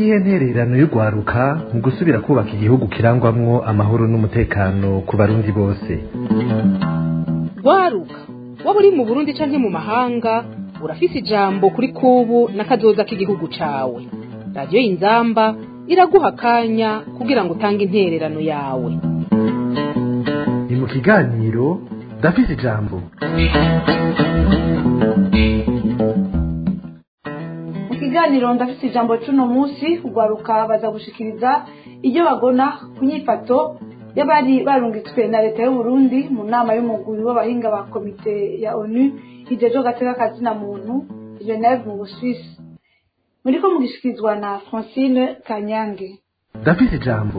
niyihe ntererano y'urwaruka mu gusubira kubaka igihugu kirangwamwo amahoro n'umutekano ku barundi bose rwaruka waba uri mu burundi canke mu mahanga urafise ijambo kuri kubu n'akazoza k'igihugu cawe radiyo y'inzamba iraguha akanya kugira ngo utange intererano yawe ni mu kiganiro ndafise ijambo mu kiganiro ndafite ijambo cy'uno munsi urwaruka baza gushikiriza ibyo bagona ku nyifato y'abari barungitswe na leta y'u Burundi mu nama y'umugwi w'abahinga ba komite ya onu ijejo gateka kazina muntu geneve mu busuwisi muriko mugishikirizwa na francine kanyange ndafise ijambo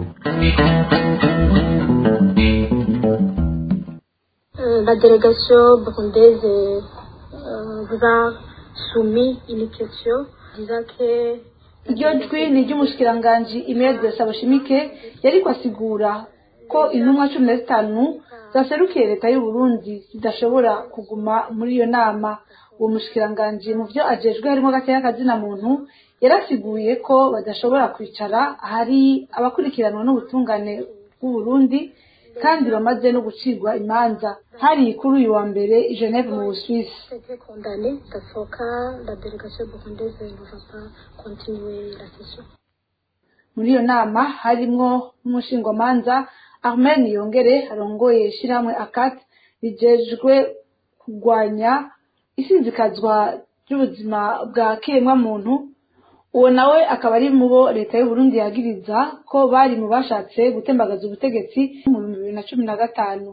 Euh, la délégation burundaise euh, vous a soumis une question disant que iryo jwi ni iry'umushikiranganji imede sabushimike yariko asigura ko intumwa cumi na zitanu zaserukiye leta y'u Burundi zidashobora kuguma muri iyo nama uwo mushikiranganji mu vyo ajejwe harimo gateya kazina muntu yarasiguye ko badashobora kwicara ahari abakurikiranwa n'ubutungane bw'u Burundi kandi bamaze no gucirwa imanza hari kuri uyu wa mbere i Geneve mu Busuwisi c'était condamné. Dans ce cas, la délégation burundaise ne va pas continuer la session. muri iyo nama harimwo n'umushingwamanza Armen Yongere arongoye ishirahamwe akat rijejwe kurwanya isinzikazwa ry'ubuzima bwa kiremwa muntu uwo nawe akaba ari mu bo leta y'u Burundi yagiriza ko bari mu bashatse gutembagaza ubutegetsi mu bihumbi bibiri na cumi na gatanu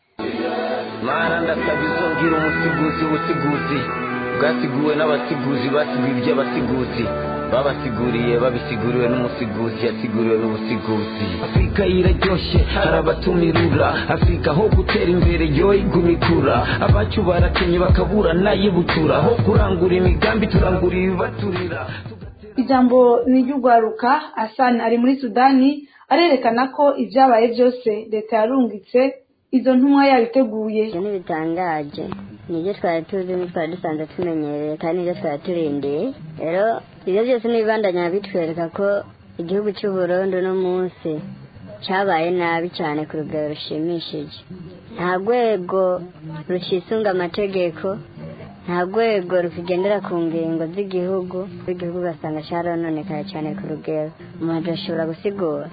mana ndasaba izongera umusiguzi ubusiguzi bwasiguwe n'abasiguzi basiguye iby'abasiguzi babasiguriye babisiguriwe n'umusiguzi yasiguriwe n'ubusiguzi afurika iraryoshye hari abatumirura afurika ho gutera imbere yo igumikura abacu barakenye bakabura nayibutura ho kurangura imigambi turangura ibibaturira ijambo ni iry'urwaruka Hassan ari muri Sudani arerekana ko ibyabaye byose leta yarungitse izo ntumwa yabiteguye ibyo ntibitangaje nibyo twari tuzi twari dusanzwe tumenyereye kandi nibyo twari turindiye rero ibyo byose n'ibibandanya bitwereka ko igihugu cy'u Burundi uno munsi cyabaye nabi cyane ku rugero rushimishije nta rwego rucisunga amategeko nta rwego rukigendera ku ngingo z'igihugu igihugu ugasanga cyarononekaye cyane ku rugero umuntu ashobora gusigura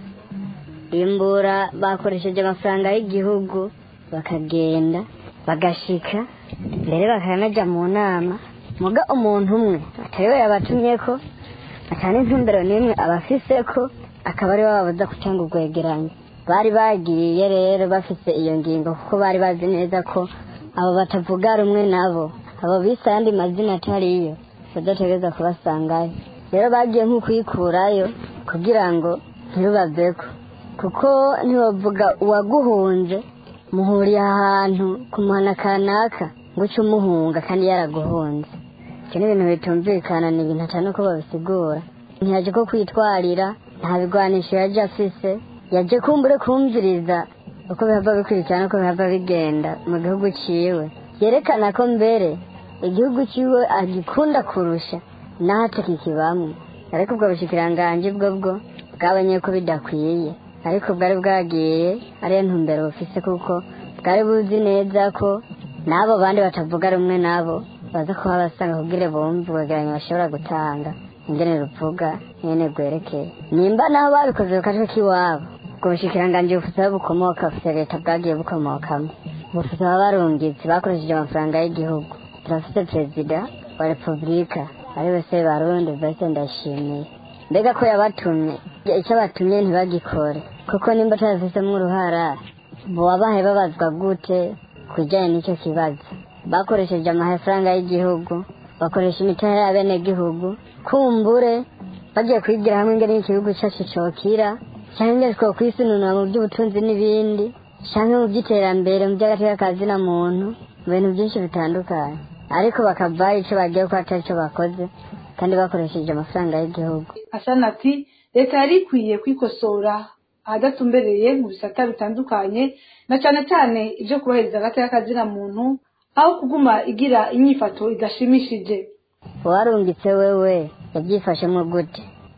imbura bakoresheje amafaranga y'igihugu bakagenda bagashika mbere bakanajya mu nama muga umuntu umwe atari we yabatumye ko atari intumbero n'imwe abafise ko akaba ari we bababuza gutanga ubwegeranyo bari bagiye rero bafise iyo ngingo kuko bari bazi neza ko abo batavuga rumwe nabo abo bise ayandi mazina atariyo badategereza kubasangayo rero bagiye nko kuyikurayo kugira ngo ntibabaveko kuko ntibavuga uwaguhunze muhuriye ahantu ku muhana kanaka ngo uce umuhunga kandi yaraguhunze ibyo ni ibintu bitumvikana ni ibintu atari uko babisigura ntiyaje ko kwitwarira nta bigwanisho yaje afise yaje kumbure kumviriza uko bihava bikurikirana uko bihava bigenda mu gihugu ciwe yerekana ko mbere igihugu ciwe agikunda kurusha naho atakikibamwe ariko ubwo bushikiranganji bwo bwo bwabonye ko bidakwiye ariko bwari bwagiye ariyo ntumbero bufise kuko bwari buzi neza ko n'abo bandi batavuga rumwe nabo baza kuba basanga kugira bumve ubwegeranyo bashobora gutanga ingene ruvuga nyene rwerekeye nimba naho babikoze ku gace k'iwabo ubwo bushikiranganji bufise aho bukomoka bufise leta bwagiye bukomokamo bufise ababarungitsi bakoresheje amafaranga y'igihugu turafise perezida wa repubulika ari we se barundi mbese ndashimiye mbega ko yabatumye icyo batumye ntibagikore kuko nimba utabifisemo uruhara wabahe babazwa gute ku bijyanye n'icyo kibazo bakoresheje amafaranga y'igihugu bakoresha imitahe y'abenegihugu kumbure bagiye kwigira hamwe ingene igihugu cyacu cokira cyangwa ingene twokwisununura mu by'ubutunzi n'ibindi cyangwa mu by'iterambere mu by'agateka ka zina muntu mu bintu byinshi bitandukanye ariko bakavayo icyo bagiye ko atari cyo bakoze kandi bakoresheje amafaranga y'igihugu Hassan ati leta yari ikwiye kwikosora ahadatumbereye mu bisata bitandukanye na cyane cyane ibyo kubahiriza agateka kazina muntu aho kuguma igira inyifato idashimishije uwarungitse wewe yabyifashemo gute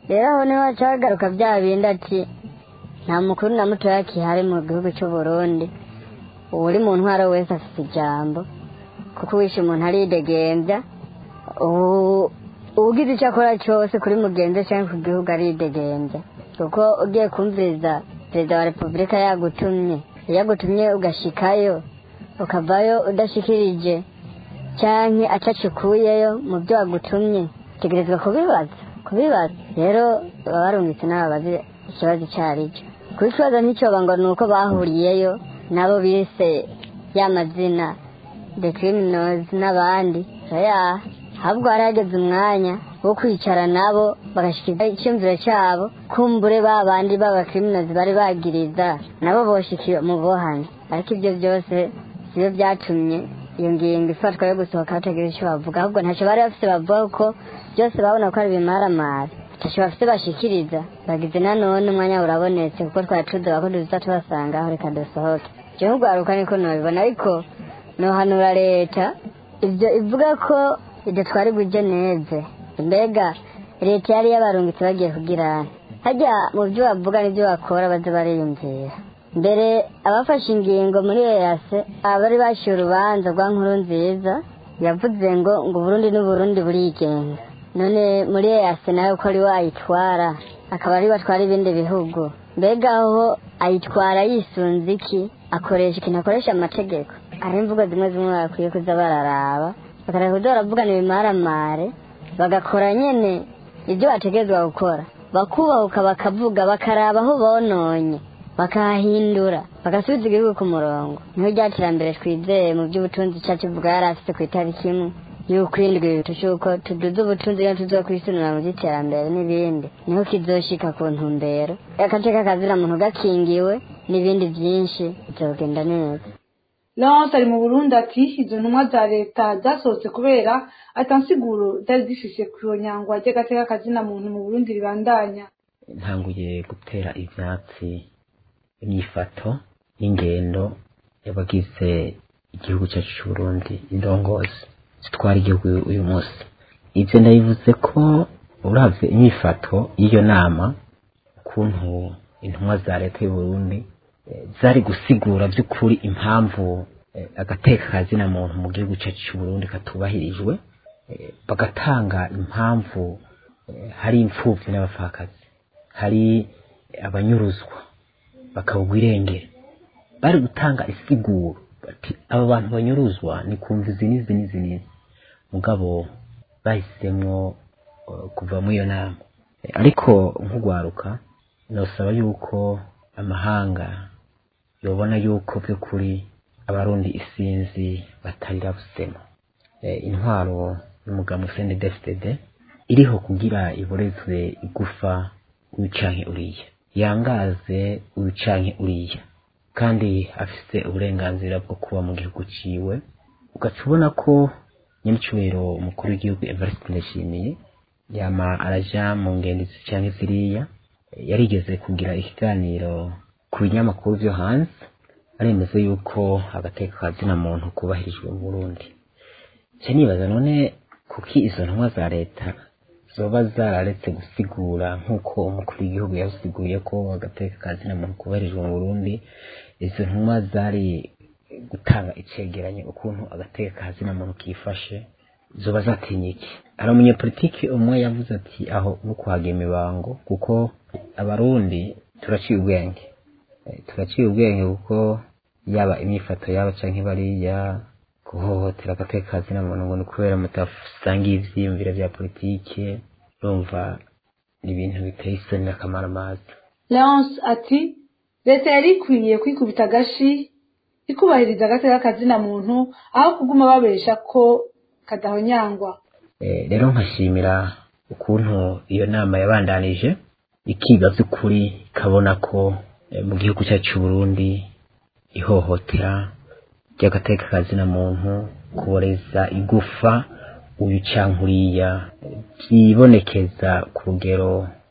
rero aho niho haca hagaruka bya bindi ati nta mukuru na mutoya kihari mu gihugu cy'u Burundi uri mu ntwaro wese afite ijambo kuko uwishe umuntu aridegembya ubu- ugize icyo akora cyose kuri mugenzi we cyangwa ku gihugu aridegembya kuko ugiye kumviriza perezida wa repubulika yagutumye iyo agutumye ugashikayo ukavayo udashikirije cyangwa acacukuyeyo mu byo wagutumye utegerezwa kubibaza kubibaza rero baba barungitse n'ababazi ikibazo icyo ari cyo kuko ikibazo nticyoba ngo ni uko bahuriyeyo nabo bise ya mazina the criminals n'abandi oya ahubwo hari hageze umwanya wo kwicara nabo bagashyikiriza icyumviro cyabo kumbure ba bandi b'aba criminals bari bagiriza nabo boshikiwe mu bohane ariko ibyo byose sibyo byatumye iyo ngingo ifatwa yo gusohoka batagira icyo bavuga ahubwo ntacyo bari bafite bavuga kuko byose babona ko ari ibimaramari ntacyo bafite bashikiriza bagize nanone umwanya urabonetse kuko twari tudoba ko duza tubasanga aho reka dusohoke igihugu haruka niko nabibona ariko nohanura leta ibyo ivuga ko idatwara ibujye neze mbega leta yari yabarungitse bagiye kugira hajya mu byo bavuga n'ibyo bakora baze bariyumvira mbere abafashe ingingo muri eyase abari bashyira urubanza rwa nkuru nziza yavuze ngo ngo uburundi n'uburundi burigenga none muri eyase nawe ko ari wayitwara akaba ari batwara ibindi bihugu mbega aho ayitwara yisunze iki akoresha ikintu akoresha amategeko hari imvugo zimwe zimwe bakwiye kuza bararaba bakareka kuza baravugana ibimaramare bagakora nyine ibyo bategerezwa gukora bakubahuka bakavuga bakaraba aho bononye bakahahindura bagasubiza igihugu ku murongo niho rya terambere twizeye mu by'ubutunzi cyacu bwa yari afite ku itariki imwe y'uko indwi tushuko tuduze ubutunzi iyo tuzo kwisunira mu by'iterambere n'ibindi niho kizoshika ku ntumbero agace k'akazira muntu gakingiwe n'ibindi byinshi bizogenda neza Lawrence ari mu Burundi ati izo ntumwa za leta zasohotse kubera atansiguro zari zifise ku nyangwa ry'agateka kazina muntu mu Burundi ribandanya ntanguye gutera ivyatsi imyifato n'ingendo y'abagize igihugu cyacu cy'u Burundi indongozi zitwara igihugu uyu munsi ivyo ndabivuze ko uravye imyifato y'iyo nama ukuntu intumwa za leta y'u Burundi eh, zari gusigura by'ukuri impamvu eh, agateka kazina muntu mu gihugu cyacu cy'u Burundi katubahirijwe eh, bagatanga impamvu eh, hari imfuvyi n'abapfakazi hari abanyuruzwa bakabugwa irengero bari gutanga isiguro bati aba bantu banyuruzwa ni kumva izi n'izi n'izi n'izi mugabo bahisemwo uh, kuva muri iyo nama Eh, ariko nk'ugwaruka nosaba yuko amahanga yobona yuko by'ukuri abarundi isinzi batarira busema Eh, intwaro y'umugabo Sende DFDD iriho kugira iborezwe igufa uyu canke uriya yangaze uyu canke uriya kandi afise uburenganzira bwo kuba mu gihugu ciwe ugaca ubona ko nyiricubahiro umukuru w'igihugu Evariste Ndayishimiye yama araja mu ngendo izi canke ziriya yarigeze kugira ikiganiro ku binyamakuru vyo hanze aremeza yuko agateka ka zina muntu kubahirijwe mu Burundi nca nibaza none kuki izo ntumwa za leta zoba zararetse gusigura nk'uko umukuru w'igihugu yasiguye ko agateka ka zina muntu kubahirijwe mu Burundi izo ntumwa zari gutanga icegeranyo ukuntu agateka ka zina muntu kifashe zoba zatinye iki hari umunyepolitiki umwe yavuze ati aho no kuhaga imibango kuko abarundi turaciye ubwenge Eh, turaciye ubwenge kuko yaba imyifato yaba canke bariya guhohotera agateka ka zina muntu ngo ni kubera mutasangiye ivyiyumviro vya politike urumva ni ibintu biteye isoni n'akamaramaza Leonce ati leta yari ikwiye kwikubita agashi ikubahiriza agateka kazina muntu aho kuguma babesha ko kadahonyangwa Eh, rero nkashimira ukuntu iyo nama yabandanije ikiga by'ukuri ikabona ko eh, mu gihugu cyacu cy'u Burundi ihohotera ry'agateka ka zina muntu kuboreza igufa uyu canke uriya eh, byibonekeza ku rugero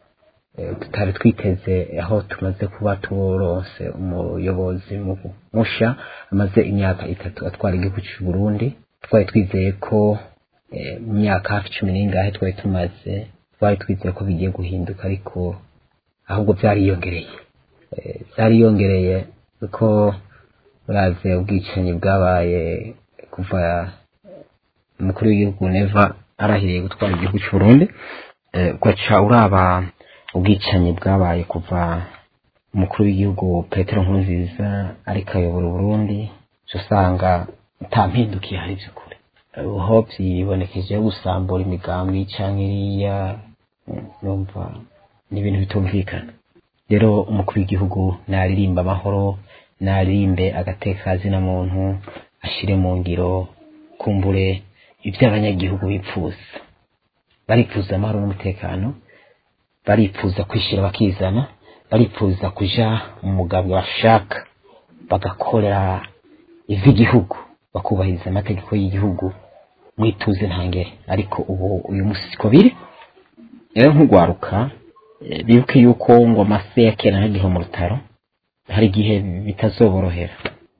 eh, tutari twiteze aho tumaze kuba turonse umuyobozi mu- musha amaze imyaka itatu atwara igihugu cy'u Burundi twari twizeye ko eh, mu myaka hafi cumi n'ingahe twari tumaze twari twizeye ko bigiye guhinduka ariko ahubwo byariyongereye Eh, byariyongereye kuko uraze ubwicanyi bwabaye kuva umukuru w'igihugu neva arahiriye gutwara igihugu cy'u Burundi Eh, ugaca uraba ubwicanyi bwabaye kuva umukuru w'igihugu petero nkurunziza ariko ayobora uburundi uca usanga nta mpinduka ihari by'ukuri aho byibonekejeho gusambura imigambi cyangwa iriya mm, numva ni ibintu bitumvikana rero umukuru w'igihugu naririmba amahoro naririmbe agatekazina muntu ashire mu ngiro kumbure ibyo abanyagihugu bipfuza baripfuza amahoro n'umutekano baripfuza kwishyira bakizana baripfuza kuja mu mugambi bashaka bagakorera ivy'igihugu bakubahiriza amategeko y'igihugu mwituze ntangere ariko ubu uyu munsi siko biri rero nk'ugwaruka eh, bibuke yuko ngo amase ya kera ntagihe mu rutaro hari igihe bitazoborohera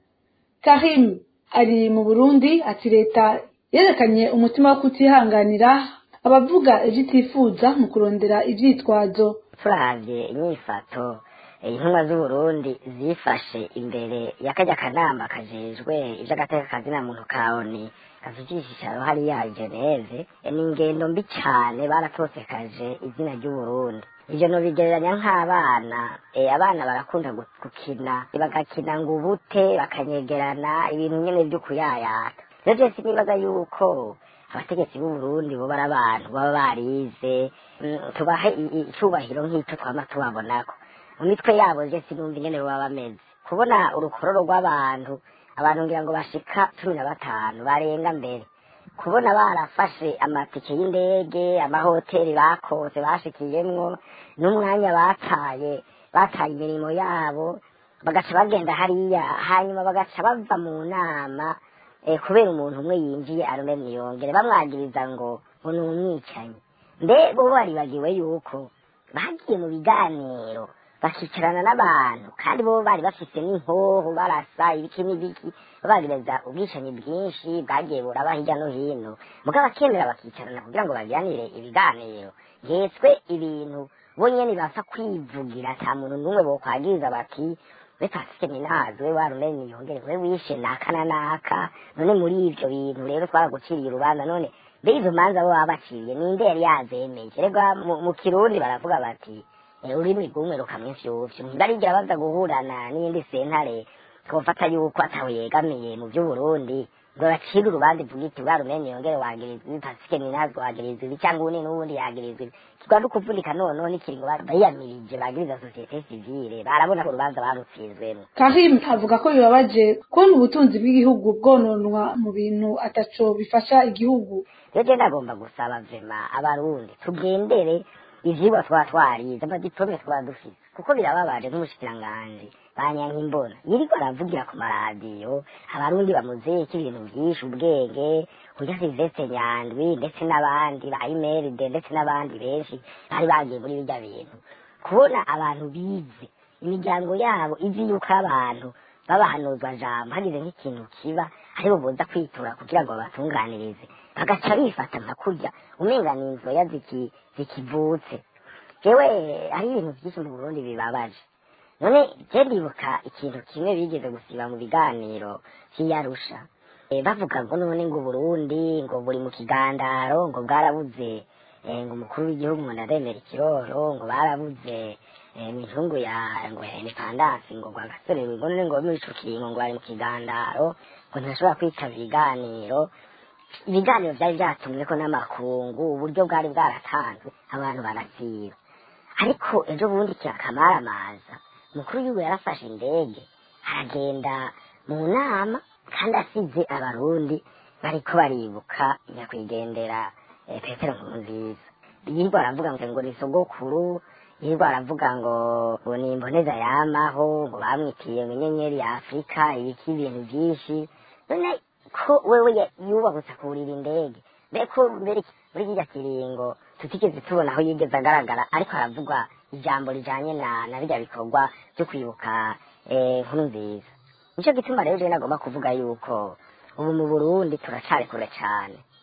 karim ari mu burundi ati leta yerekanye umutima wo kutihanganira abavuga ibyo itifuza mu kurondera ivyitwazo turavye inyifato eh, intumwa z'uburundi zifashe imbere y'akajya kanama kajejwe ivy'agateka kazina muntu kaoni kavugishisharo hariya i geneve eh, ni ingendo mbi cane baratosekaje izina ry'uburundi ivyo nobigereranya nk'abana eh, abana barakunda gu- gukina bagakina ngo ubute bakanyegerana ibintu nyene vy'ukuyayata rero je sinibaza yuko abategetsi b'uburundi bo bari abantu baba barize mm, tubahe i- i- icubahiro nk'ico twama tubabonako mu mitwe yabo je sinumva ingene baba bameze kubona urukororo rw'abantu abantu ngira ngo bashika cumi na batanu barenga mbere kubona barafashe amatike y'indege amahoteli bakose bashikiyemwo n'umwanya bataye bataye imirimo yabo bagaca bagenda hariya hanyuma bagaca bava mu nama eh, kubera umuntu umwe yinjiye arume mwiyongere bamwagiriza ngo ngo ni umwicanyi mbe bo baribagiwe yuko bagiye mu biganiro bakicarana n'abantu kandi bo bari bafise n'inkoho barasa ibiki n'ibiki bagiriza ubwicanyi bwinshi bwagiye buraba hirya no hino mugabo bakemera bakicarana kugira ngo bagiranire ibiganiro hetswe ibintu bo nyene bapfa kwivugira ata muntu n'umwe bokwagiriza bati we pasike minazi we warumenye yongere we wishe naka na naka none muri ivyo bintu rero twaraguciriye urubanza none mbe izo manza bo baba baciriye ninde yari yazemeje rega mu- mu kirundi baravuga bati eh, ururimi rwumwe rukamwifyufyu ntibarigira baza guhurana n'iyindi sentare twofata yuko atawe yegamiye mu vy'uburundi ngo bacire urubanza ivuga iti warumenye yongere wagirizwa ibi pasike minazi wagirizwa ibi cyangwa uwundi n'uwundi yagirizwa ibi kigwa kuvunika noneho n'ikiringo bayiyamirije bagiriza sosiyete sivile barabona ko urubanza barutsinzwemo karim avuga ko bibabaje kubona ubutunzi bw'igihugu bwononwa mu bintu ataco bifasha igihugu rero je ndagomba gusaba vema abarundi tugendere ivyigwa twaba twarize amadipome twaba dufise kuko birababaje nk'umushikiranganji banyanka imbona yiriko aravugira ku maradiyo abarundi bamuzeyeko ibintu vyinshi ubwenge kurya silvestre nyandwi ndetse n'abandi ba imeride ndetse n'abandi benshi bari bagiye muri birya bintu kubona abantu bize imiryango yabo izi yuko abantu babahanuzwa jambo hagize nk'ikintu kiba aribo boza kwitura kugira ngo babatunganirize bagaca bifata nka kurya umenga ni inzoya ziki- zikivutse jewe hari ibintu byinshi mu burundi bibabaje none je ndibuka ikintu kimwe bigeze gusiba mu biganiro vy'iyarusha Eh, bavuga ngo none ngo uburundi ngo buri mu kigandaro ngo bwarabuze eh, ngo umukuru w'igihugu ngo ndademera ikiroro ngo barabuze eh, imizungu ya ngo ya independance ngo gwa gasore ngo none ngo muri ico kiringo ngo bari mu kigandaro ngo ntashobora kwitaba ibiganiro ibiganiro byari byatumweko n'amakungu uburyo bwari bwaratanzwe abantu barasiba ariko ejo bundi kirakamaramaza umukuru w'igihugu yarafashe indege aragenda mu nama kandi asize abarundi bariko baribuka nyakwigendera eh, petero nkurunziza yirirwa aravuga ngo ngo ni sogokuru yirirwa aravuga ngo ngo ni imboneza yamaho ngo bamwitiye ngo inyenyeri ya afurika ibiki ibintu byinshi none ko wewe ya- yubahutse kurira indege mbe ko mbere iki- muri kirya kiringo tutigeze tubona aho yigeze agaragara ariko aravuga ijambo rijanye na na birya bikorwa byo kwibuka eh, nkuru nziza nico gituma rero je nagomba kuvuga yuko ubu mu burundi turacari kure cane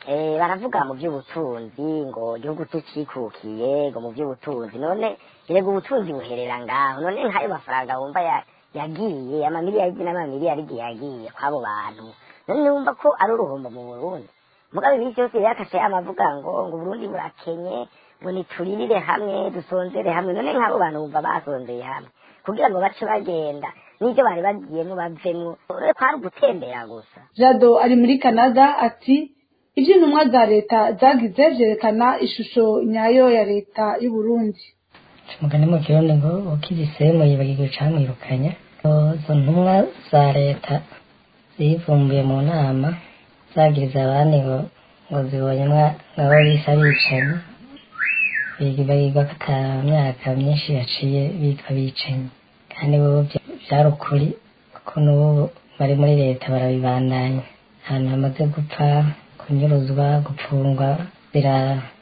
eh, baravuga mu by'ubutunzi ngo igihugu tukikukiye ngo mu by'ubutunzi none yego ubutunzi buherera ngaho none nk'ayo mafaranga wumva ya- yagiye amamiliyari n'amamiliyari yagiye kw'abo bantu none wumva ko ari uruhombo mu burundi mugabo ibi byose yakase amavuga ngo ngo uburundi burakenye ngo nituririre hamwe dusonzere hamwe none nk'abo bantu bumva basonzeye hamwe kugira ngo bace bagenda n'ibyo bari bagiyemo bavemo urebe ko ari ugutembera gusa jado ari muri canada ati ibyo intumwa za leta zagize byerekana ishusho nyayo ya leta y'u Burundi umugani mu kirundi ngo ukizisemu yibagirwa icamwirukanya izo ntumwa za leta zivumbuye mu nama zagiriza abandi ngo ngo zibonye mwa- ngabo bisa bicanyi bibagirwa ko ata myaka myinshi yaciye bitwa bicanyi kandi bo bya- byari ukuri kuko n'ubu bari muri leta barabibandanya ahantu hamaze gupfa kunyuruzwa gupfungwa bira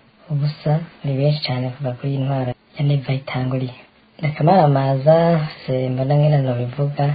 ubusa ni benshi cyane kuva kuri iyi ntwara ya neva itanguriye akamaramaza se mbona nkene nobivuga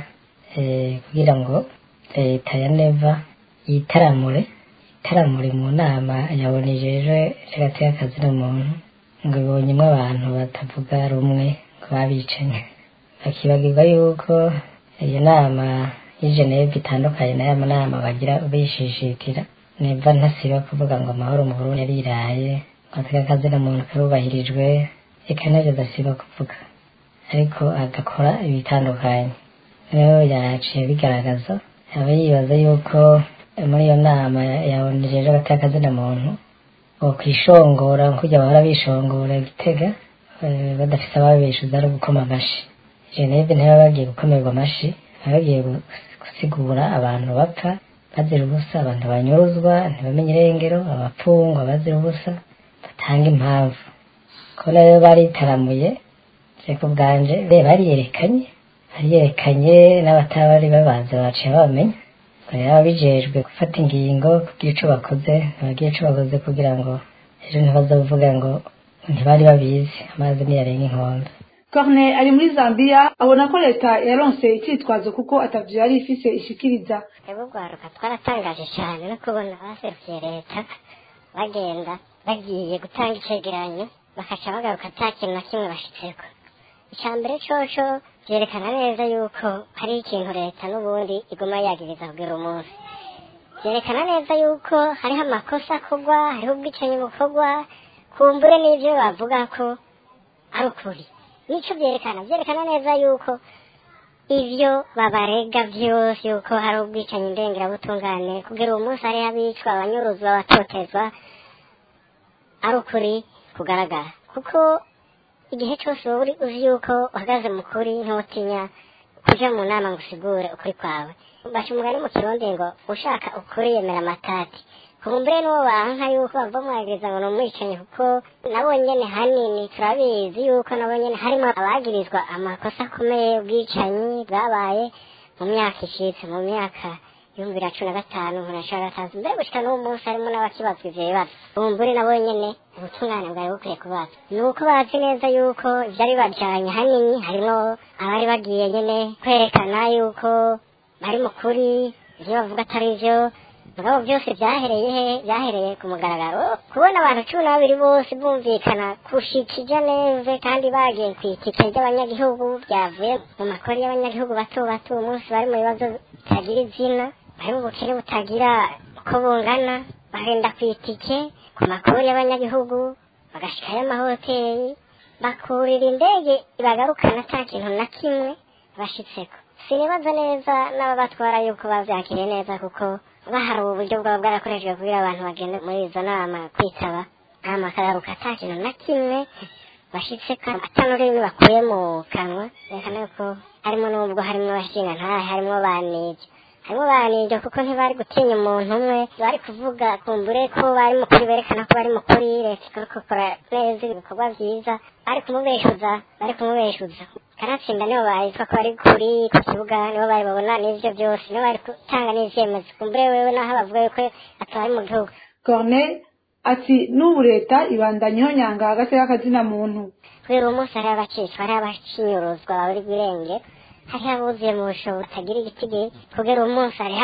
eh, kugira ngo leta ya neva yitaramure yitaramure mu nama yabonejeje hagati y'akazi n'umuntu ngo ibonyemo abantu batavuga rumwe ngo babicanye bakibagirwa yuko iyo nama y'i Geneve itandukanye n'aya manama bagira bishishitira neva ntasiba kuvuga ngo amahoro mu Burundi yariraye ngo akazi n'umuntu karubahirijwe reka nabyo adasiba kuvuga ariko agakora ibitandukanye rero yaciye bigaragaza aba yibaza yuko muri iyo nama yabonejeje agatakazi na muntu bokwishongora kujya bahora bishongora igitega eh, badafite ababeshuza ari gukoma amashi geneve ntibaba bagiye gukomerwa amashi baba bagiye gu- gusigura abantu bapfa bazira ubusa abantu banyuruzwa ntibamenye irengero abapfungwa bazira ubusa batanga impamvu ko rero baritaramuye je ku bwanje re bariyerekanye bariyerekanye n'abatabari babanza baciye babamenya rero ababijejwe gufata ingingo kugira ico bakoze ntibagira ico bakoze kugira ngo ejo ntibazovuga ngo ntibari babizi amazi niyarenga inkombe Corne ari muri Zambia abona ko leta yaronse icyitwazo kuko atavyo yari ifise ishikiriza twebwe urwaruka twaratangaje cyane no kubona abaserukiye leta bagenda bagiye gutanga icegeranyo bakaca bagaruka ata kintu na kimwe bashitseko icya mbere coco byerekana neza yuko hari ikintu leta n'ubundi iguma yagiriza kugira umunsi byerekana neza yuko hariho amakosa akorwa hariho ubwicanyi bukorwa kumbure n'ibyo bavuga ko ari ukuri nico byerekana byerekana neza yuko ibyo babarega byose yuko hari ubwicanyi ndengerabutungane kugira uwo munsi hariho abicwa abanyuruzwa abatotezwa ari ukuri kugaragara kuko igihe cyose wowe uri uzi yuko uhagaze mu kuri ntiwutinya kuja mu nama ngo usigure ukuri kwawe baca umugani mu kirundi ngo ushaka ukuri yemera amatati kumbure n'uwo banka yuko bava mwagiriza ngo ni umwicanyi kuko nabo nyene hanini turabizi yuko nabo nyene harimo abagirizwa amakosa akomeye ubwicanyi bwabaye mu myaka ishitse mu myaka ibihumbi bibiri na cumi na gatanu bibiri na cumi na gatanu mbere gushika n'uwo munsi harimo n'abakibazwa ivyo bibazo kumbure nabo nyene ubutungane bwari bukwiye kubaza ni uko bazi neza yuko ivyari bibajanye hanini harimo abari bagiye nyene kwerekana yuko bari mu kuri ivyo bavuga atari vyo mugabo byose byahereye he byahereye ku mugaragaro kubona abantu cumi na babiri bose bumvikana kushikija neza kandi bagiye ku itike ry'abanyagihugu byavuye mu makori y'abanyagihugu bato bato uwo munsi bari mu bibazo bitagira izina bari mu bukene butagira uko bungana bagenda ku itike ku makori y'abanyagihugu bagashikayo amahoteli bakurira indege ibagarukana ata kintu na kimwe bashitseko sinibaza neza n'ababatwara yuko bavyakiriye neza kuko bahari uburyo bwaba bwarakoreshejwe kugira abantu bagende muri izo nama kwitaba nama akagaruka ata kintu na kimwe bashitseko ata n'ururimi bakuye mu kanwa yerekana yuko harimo n'ubwo harimo abashinga ntahe harimo banije harimo banije kuko ntibari gutinya umuntu umwe bari kuvuga kumbure ko bari mukuri berekana ko bari mukuri leta ikabikora neza ibikorwa byiza bari kumubeshuza bari kumubeshuza kanatsinda nibo bahitwa ko bari kuri ku kibuga nibo bari babona n'ivyo byose nibo bari gutanga n'ivyemezo kumbure wewe naho bavuga yuko atari mu gihugu Corne ati n'ubu leta ibandanyeho nyanga hagati y'akazina muntu kubera uwo munsi hariho abacicwa hariho abacinyuruzwa bari birenge hariho abuzuye mu bushobo butagira igitigi kubera uwo munsi hariho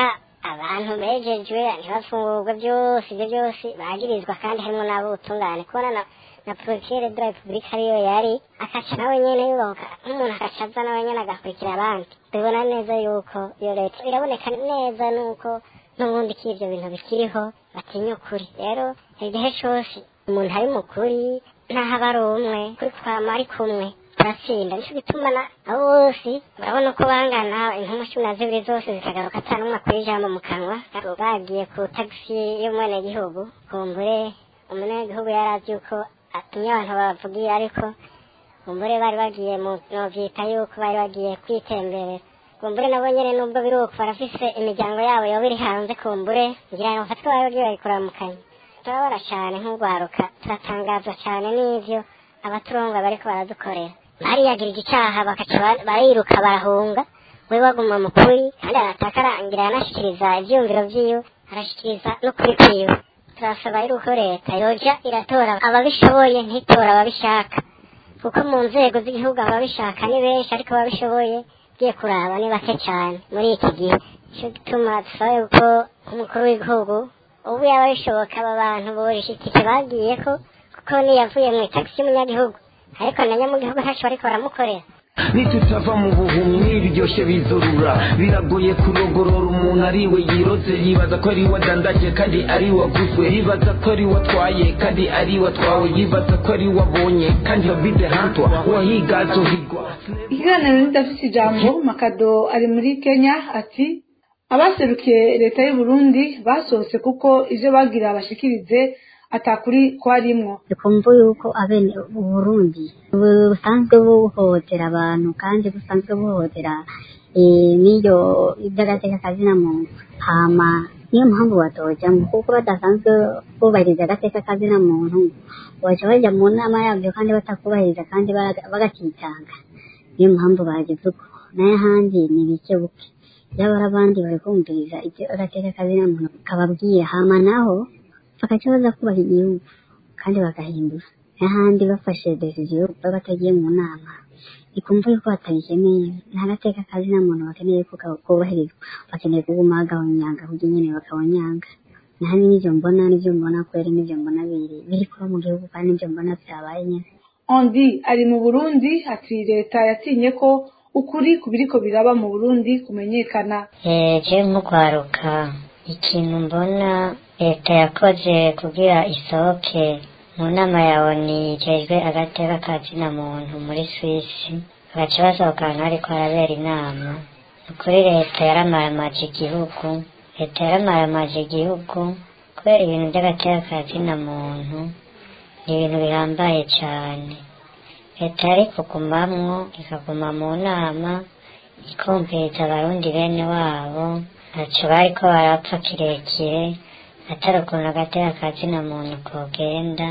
abantu bejejwe ntibafungurwe byose ibyo byose bagirizwa kandi harimo n'ab'ubutungane kubona na na porokere de la repubulika ariyo yari akaca nawe nyene yubahuka nk'umuntu akaca aza nawe nyene agakurikira abandi tubibona neza yuko iyo leta biraboneka neza nuko n'ubundi ko ivyo bintu bikiriho batinya ukuri rero igihe cose umuntu ari mukuri ntaho aba ari umwe kuri kwama ari kumwe turatsinda nico gituma na abo bose urabona uko bangana intumwa cumi na zibiri zose zikagaruka ata n'umwe akora ijambo mu kanwa bagiye ku tagisi y'umwenegihugu kumbure umunyagihugu yari azi yuko atumye abantu bavugiye ariko kumbure bari bagiye mu novyita yuko bari bagiye kwitemberera kumbure nabo nyene nubwo biri uko barafise imiryango yabo yoba iri hanze kumbure ngira ngo bafatwe bari bagiye bayikuramukanya turabona cane nk'urwaruka turatangazwa cane n'ivyo abaturonga bariko baradukorera bariyagirije icaha bakaca ba- bariruka barahunga we baguma mu kuri kandi arataka arangira yanashikiriza ivyiyumviro vyiwe arashikiriza n'ukuri kwiwe turasaba rero ko leta yoja iratora ababishoboye ntitora ababishaka kuko mu nzego z'igihugu ababishaka ni benshi ariko ababishoboye ugiye kuraba ni bake cyane muri iki gihe nicyo gituma dusaba yuko umukuru w'igihugu ubu yaba bishoboka aba bantu borisha itike bagiyeko kuko niyavuye mu itagisi y'umunyagihugu ariko na nyamugihugu ntaco bariko baramukorera nitutava mu buhumyi biryoshye bizurura biragoye kurogorora umuntu ariwe yiroze yibaza ko ari we adandaje kandi ari we aguzwe yibaza ko ari we atwaye kandi ari we atwawe yibaza ko ari we abonye kandi habide hantwa wahiga azohigwa ikiganiro n'idafite ijambo makado ari muri kenya ati abaserukiye leta y'u Burundi basohotse kuko ivyo bagira bashikirize atakuri kwarimwo dukumva yuko abene uburundi busanzwe buhohotera abantu kandi busanzwe buhohotera eh, n'iyo iby'agateka kazina muntu hama niyo mpamvu batojamwo kuko badasanzwe bubahiriza agateka kazina muntu baca baja mu nama yabyo kandi batakubahiriza kandi bara- bagakitanga niyo mpamvu bagize uko nayo ahandi ni bike buke yabara abandi bari kumviriza ibyo agateka kazina muntu kababwira hama naho bagaca baza kubaha igihugu kandi bagahindura n'ahandi bafashe decision baba batagiye mu nama ikumva yuko batabikeneye nta gateka kazi nta muntu bakeneye ko ka- kubahirizwa bakeneye kuguma bagabanyanga kugira nyene bakabanyanga nahandi n'ivyo mbona n'ivyo mbona kweri n'ivyo mbona biri biri kuba mu gihugu kandi n'ivyo mbona vyabaye nyene ondi ari mu burundi ati leta yatinye ko ukuri ku biriko biraba mu burundi kumenyekana je nk'urwaruka ikintu mbona leta yakoze kugira isohoke mu nama ya oni ijejwe agateka ka zina muntu muri swisi bagaca basohoka ahantu hariko harabera inama ni ukuri leta yaramaramaje igihugu leta yaramaramaje igihugu kubera ibintu by'agateka ka zina muntu ni ibintu bihambaye cane leta yari kugumamwo ikaguma mu nama ikumviriza abarundi bene wabo ntaco bariko barapfa kirekire atari ukuntu agateka ka zina muntu kogenda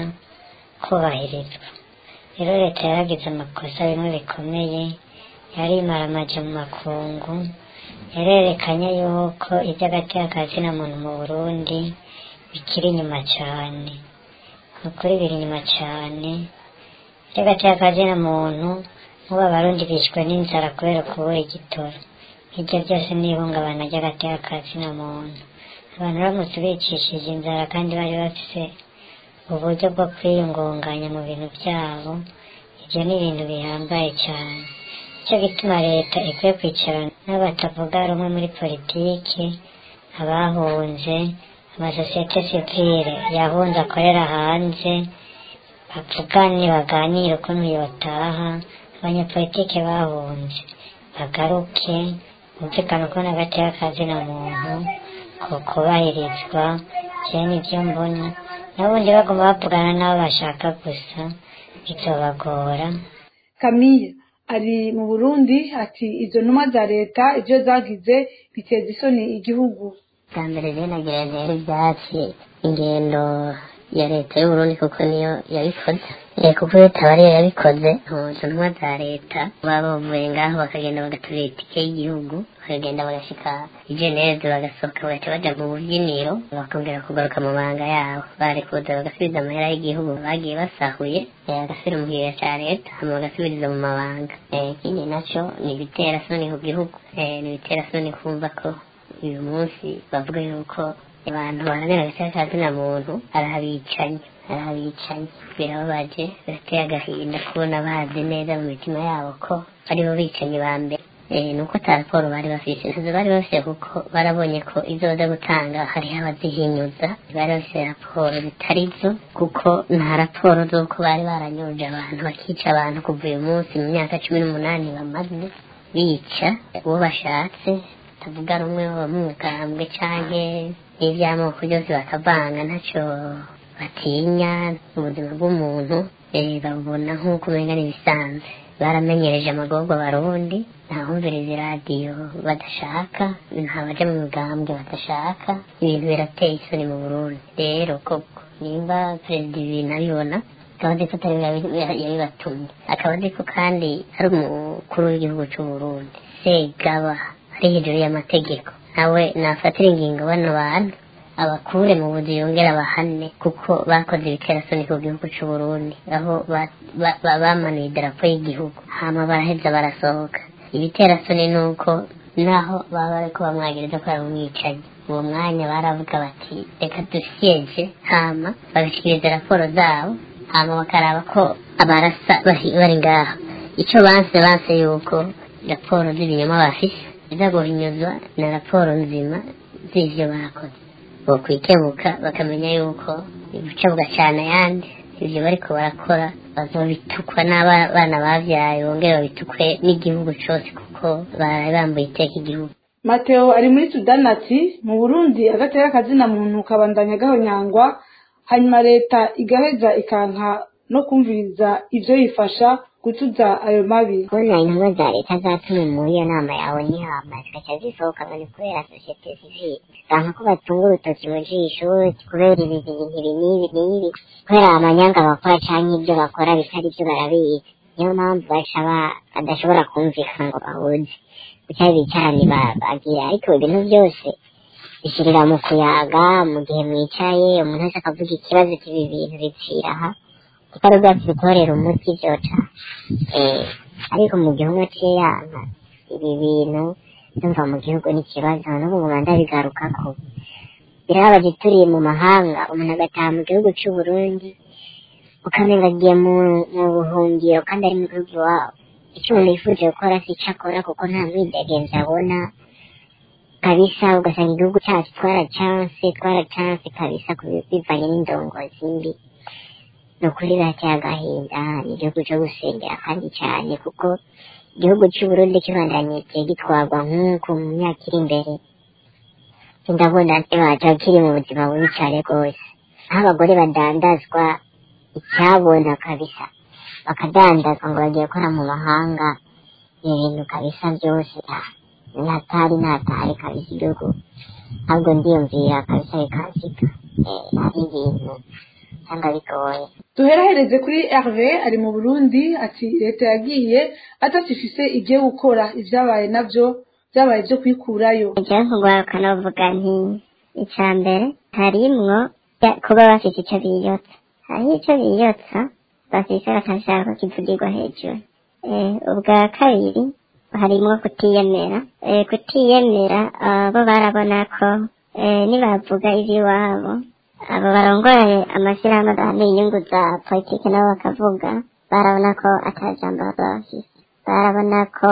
kubahirizwa rero leta yaragize amakosa bimwe bikomeye yarimaramaje mu makungu yarerekanye yuko iby'agateka ka zina muntu mu burundi bikiri inyuma cane ni ukuri biri inyuma cane iby'agateka ka zina muntu nk'ubu abarundi bishwe n'inzara kubera kubura igitoro hirya byose n'ihungabana ry'agateka ka zina muntu abantu baramutse bicishije inzara kandi bari bafise uburyo bwo kwiyungunganya mu bintu byabo ibyo ni ibintu bihambaye cyane nicyo gituma leta ikwiye kwicarana n'abatavuga rumwe muri politiki abahunze amasosiyete sivile yahunze akorera hanze bavugane baganire ukuntu yotaha abanyapolitike bahunze bagaruke bumvikane ukuntu agateka kazina muntu ko kubahirizwa jewe nivyo mbona n'ubundi baguma bavugana n'abo bashaka gusa bizobagora kamiya ari mu burundi ati izo ntumwa za leta ivyo zagize biteza isoni igihugu bwa mbere rero nagira rero ibyatsi ingendo ya leta y'uburundi kuko niyo yabikoze Eh, kuko leta aba ariyo yabikoze izo ntumwa za leta baba bavuye ngaho bakagenda bagaturira itike y'igihugu bakagenda bagashika i geneve bagasohoka bagaca baja mu bubyiniro bakongera kugaruka mu mabanga yabo bari kuza bagasubiza amahera y'igihugu bagiye basahuye eh, bagasubira mu kigega ca leta hama bagasubiriza mu mabanga Eh, ikindi naco ni ibitera soni ku gihugu Eh, ni ibitera soni kumva ko uyu munsi bavuga yuko abantu baharanira agateka ka zina muntu ari abicanyi ari abicanyi birababaje birateye agahinda kubona bazi neza mu mitima yabo ko aribo bicanyi ba mbere Eh, nuko ata raporo bari bafise ntazo bari bafise kuko barabonye ko izo baza gutanga hariho abazihinyuza bari bafise raporo zitari zo kuko nta raporo z'uko bari baranyuruje abantu bakica abantu kuva uyu munsi mu myaka cumi n'umunani bamaze bica uwo bashatse tavuga rumwe wo mu mugambwe canke n'ivy'amoko byose bakavanga ntaco batinya ubuzima bw'umuntu eh, babubona nk'uko umenga n'ibisanzwe baramenyereje amagorwa abarundi ntahumviriza iradiyo badashaka nta baja mu migambwe badashaka ibintu birateye isoni mu burundi rero koko nimba perezida ibintu abibona akaba azi ko atari we yabi- ya- yabibatumye akaba azi ko kandi ari umukuru w'igihugu c'uburundi segaba ari hejuru y'amategeko nawe nafatira ingingo bano bantu abakure mu buzi yongera abahane kuko bakoze ibiterasoni ku gihugu c'u Burundi aho ba- ba- ba- bamanuye idarapo y'igihugu hama baraheza barasohoka ibiterasoni ni uko naho baba bariko bamwagiriza ko ari umwicanyi uwo mwanya baravuga bati reka dusyeje hama bagashikiriza raporo zabo hama bakaraba ko abarasa bari bari ngaho ico banse banse yuko raporo z'ibinyoma bafise ziza guhinyuzwa na raporo nzima z'ivyo bakoze bokwikebuka bakamenya yuko ibica bugacana ayandi ivyo bariko barakora bazobitukwa n'abana bavyaye bongere babitukwe n'igihugu cose kuko baraye bambuye iteka igihugu mateo ari muri sudani ati mu burundi agateka kazina muntu kabandanya gahonyangwa hanyuma leta igaheza ikanka no kumviriza ivyo yifasha gutuza ayo mabi kubona intumwa za leta zatumwe muri iyo nama yawe n'ihama zigaca zisohoka ngo ni kubera sosiyete sivile usanga ko batunga urutoki mu jisho kubera ibi bintu ibi n'ibi n'ibi kubera amanyanga bakora canke ibyo bakora bitari byo barabizi niyo mpamvu baca ba- badashobora kumvikana ngo bahuze kuca bicarane ba- bagira ariko ibintu byose bishirira mu kuyaga mu gihe mwicaye umuntu wese akavuga ikibazo cy'ibi bintu bipfira aha kitari ubwatsi bitorera umuti vyoca eh, ariko mu gihugu c'iyanga ibi bintu ndumva mu gihugu n'ikibazo n'ubu nguma ndabigarukako birababaje turiye mu mahanga umuntu agataha mu gihugu c'uburundi ukamenga agiye mu mu buhungiro kandi ari mu gihugu iwabo icyo umuntu yifuje gukora si ico akora kuko nta mwidegenzi abona kabisa ugasanga igihugu cyacu twaracanse twaracanse kabisa ku- bivanye n'indongozi mbi ni ukuri birateye agahinda ni igihugu cyo gusengera kandi cyane kuko igihugu cy'uburundi kibandanye kigiye gitwarwa nk'uko mu myaka iri imbere ndabona baca kiri mu buzima bubi cyane rwose aho abagore badandazwa icyabona kabisa bakadandazwa ngo bagiye gukora mu mahanga ibintu kabisa byose ah, natari natari kabisa igihugu ahubwo ndiyumvira kabisa bikansika eh, ari ibintu cyangwa bigoye duherahereze kuri herve ari mu burundi ati leta yagiye adafise ibyo gukora ibyabaye nabyo byabaye byo kwikurayo ijya kugaruka navuga nti icya mbere harimwo ya- kuba bafite icyo biyotsa hariho icyo biyotsa bafise bakashaka ko kivugirwa hejuru Eh, ubwa kabiri harimwo kutiyemera Eh, kutiyemera ah, bo barabona ko eh, nibavuga iby'iwabo abo barongoye amashyirahamwe adahamye inyungu za politiki nabo bakavuga barabona ko atajambo baba bafise barabona ko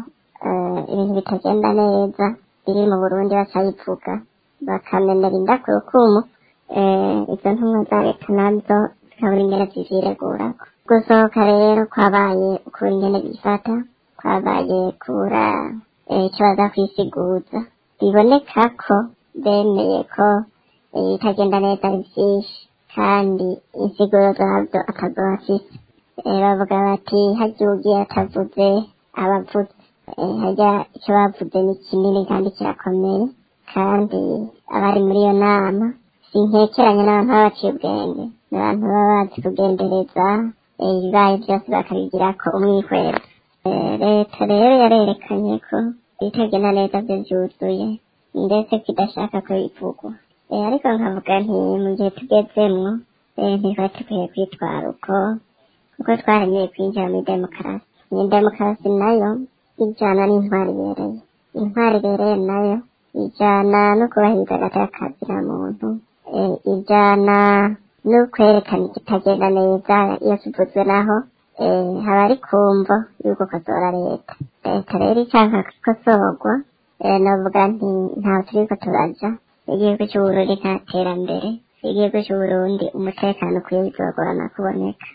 eh, ibintu bitagenda neza biri mu burundi bakabivuga bakamenera inda ku rukumu eh, izo ntumwa za leta nazo zikabura ingene ziziregurako gusohoka rero kwabaye ukura ingene bifata kwabaye kubura eh, icyo baza kwisiguza biboneka ko bemeye ko eh, itagenda neza ari byinshi kandi insiguro zabyo atazo bafise Eh, bavuga bati harya ugiye atavuze abavuze Eh, harya icyo bavuze ni kinini kandi kirakomeye kandi abari muri iyo nama sinkekeranya n'abantu baba baciye ubwenge ni abantu baba bazi kugendereza eh, ibibaye byose bakabigirako umwihwero Eh, leta rero yarerekanye ko ibitagenda neza byo byuzuye ndetse kidashaka ko bivugwa Eh, ariko nkavuga nti mu gihe tugezemwo eh, ntitwari dukwiye kwitwara uko kuko twaremeye kwinjira muri demokarasi iyi demokarasi nayo ijyana n'intwari ibereye intwari ibereye nayo ijana no kubahiriza agateka kazina muntu eh, ijana no kwerekana ikitagenda neza iyo kivuzwe naho eh, haba ari kumvo y'uko kosora leta leta rero icyanka kosorwa eh, novuga nti ntaho turiko turaja igihugu c'uburundi nta terambere igihugu c'uburundi umutekano ukwiye bizogorana kuboneka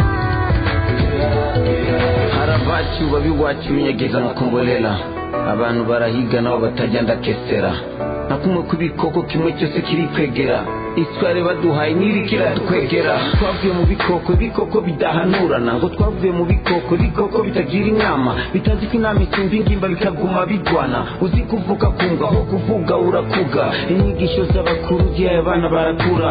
harabacu babiwacu imenyegeza nka kombolela abantu barahiga nabo batajya ndakesera na kumwe kw'ibikoko kimwe cyose kiri kwegera isware baduhaye n'iriko iradukwegera twavuye mu bikoko ibikoko bidahanurana ngo twavuye mu bikoko ibikoko bitagira inama bitazi ko inama isumba ingimba bikaguma bigwana uzi kuvuga kumva aho kuvuga urakuga inyigisho z'abakuru gihe abana barakura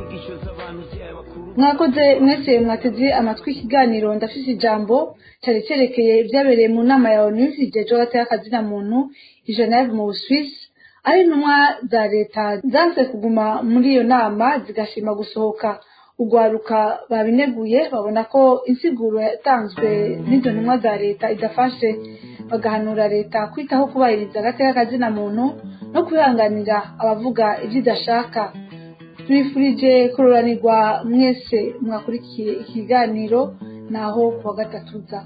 mwakoze mwese mwateze amatwi ikiganiro ndafise ijambo cyari cyerekeye ibyabereye mu nama ya onu igejeje hagati y'akazina muntu i geneve mu busuwisi aho intumwa za leta zanse kuguma muri iyo nama zigashima gusohoka urwaruka babineguye babona ko insiguro yatanzwe n'izo ntumwa za leta idafashe bagahanura leta kwitaho kubahiriza agateka kazina muntu no kwihanganira abavuga ibyo idashaka tubifurije kuroranirwa mwese mwakurikiye ikiganiro naho kuwa gatatu za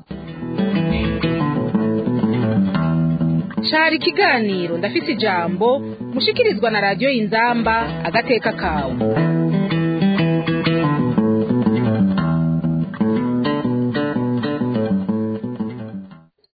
cari ikiganiro ndafise ijambo mushikirizwa na radiyo y'inzamba agateka kawe